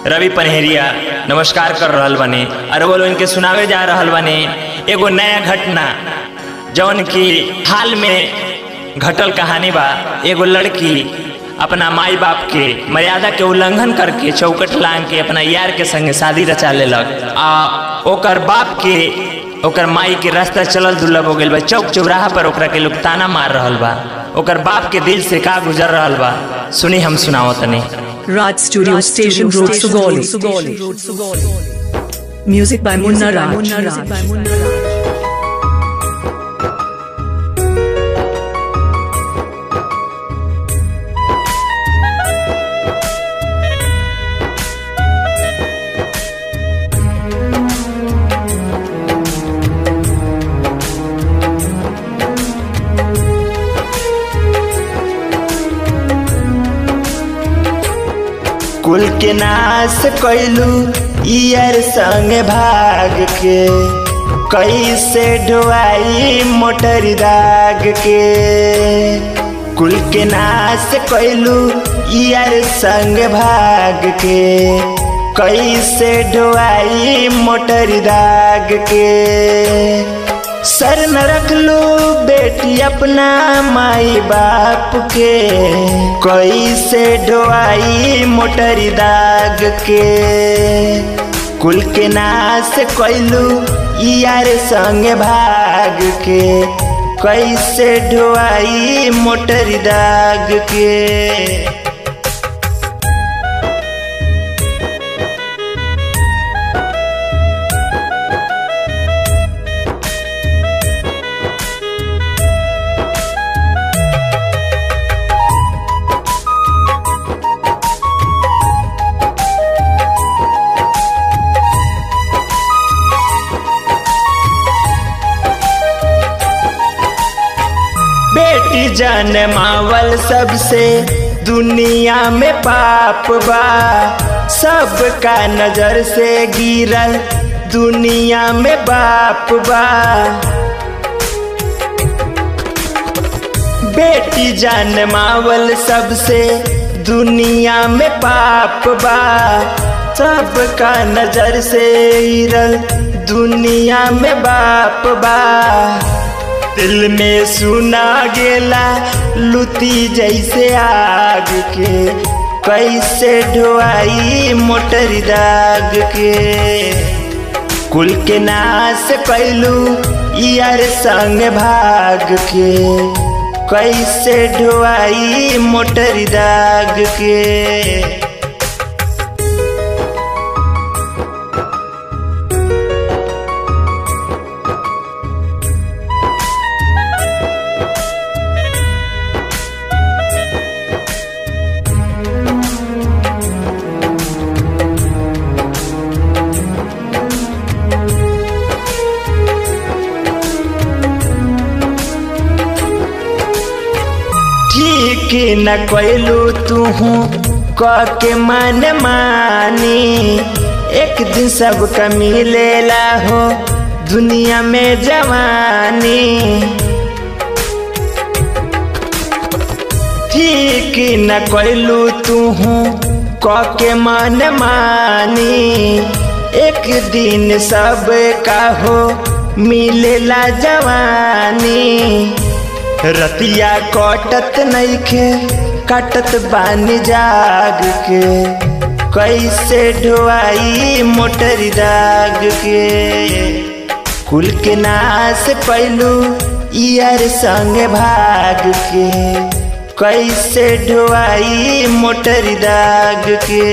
रवि पनहेरिया नमस्कार कर रहल बने और वो लोग इनके सुनावे जा रहल बने एगो नया घटना जौन की हाल में घटल कहानी बा एगो लड़की अपना माई बाप के मर्यादा के उल्लंघन करके चौकट लांग के अपना यार के संगे शादी रचा लेलक आ ओकर बाप के ओकर माई के रास्ता चलल दुर्लभ हो गइल बा चौक चौराहा पर ओकरा के लोग ताना मार रहल बा ओकर बाप के दिल से का गुजर रहल बा सुनी हम सुनाओ तनी Raj Studio Station Road Sugoli. Music by Munna Raj. कुल के नाश कैलू ईयर संग भाग के कैसे ढोआई मोटर दाग के कुल के नाश कैलू ईयर संग भाग के कैसे ढोआई मोटर दाग के सर न रख लो बेटी अपना माई बाप के कैसे ढोआई मोटर दाग के कुल के नाश कैलू यार संग भाग के कैसे ढोआई मोटर दाग के बेटी जन मावल सबसे दुनिया में पाप बा सबका नजर से गिरल दुनिया में बाप बा बेटी जन मावल सबसे दुनिया में पाप बा सबका नजर से गिरल दुनिया में बाप बा दिल में सुना गेला लुती जैसे आग के कैसे ढोआई मोटर दाग के कुल के नाश कैलू यार संग भाग के कैसे ढोआई मोटर दाग के ठीक न कैलू तूहू क के मन मानी एक दिन सबका मिलेला हो दुनिया में जवानी ठीक न कैलू तूहू क के मन मानी एक दिन सब का हो मिलेला जवानी रतिया कटत नइखे कटत बानी जाग के कैसे ढोआई मोटर दाग के कुल के नाश पैलू यार संग भाग के कैसे ढोआई मोटर दाग के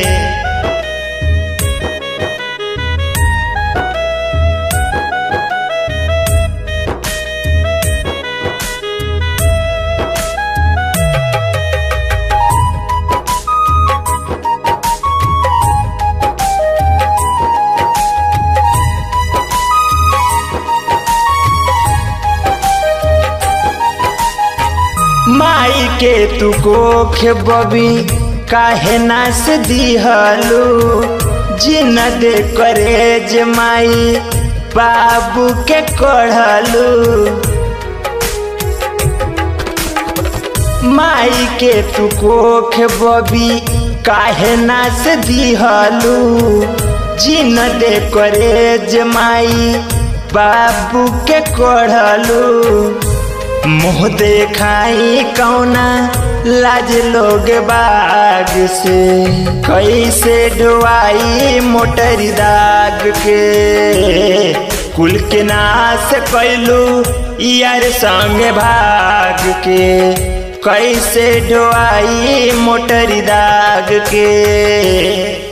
माई के तू कोख बबी काहे नास दिहलू जिन दे करे माई बाबू के कढ़लू माई के तू कोख बबी काहे नास दिहलू जिन दे करे जमाई बाबू के कोढ़लू मुँह देखाई कौना लाज लोग बाग से कैसे डुआई मोटर दाग के कुल के नाश कैलू यार संग भाग के कैसे डुआई मोटर दाग के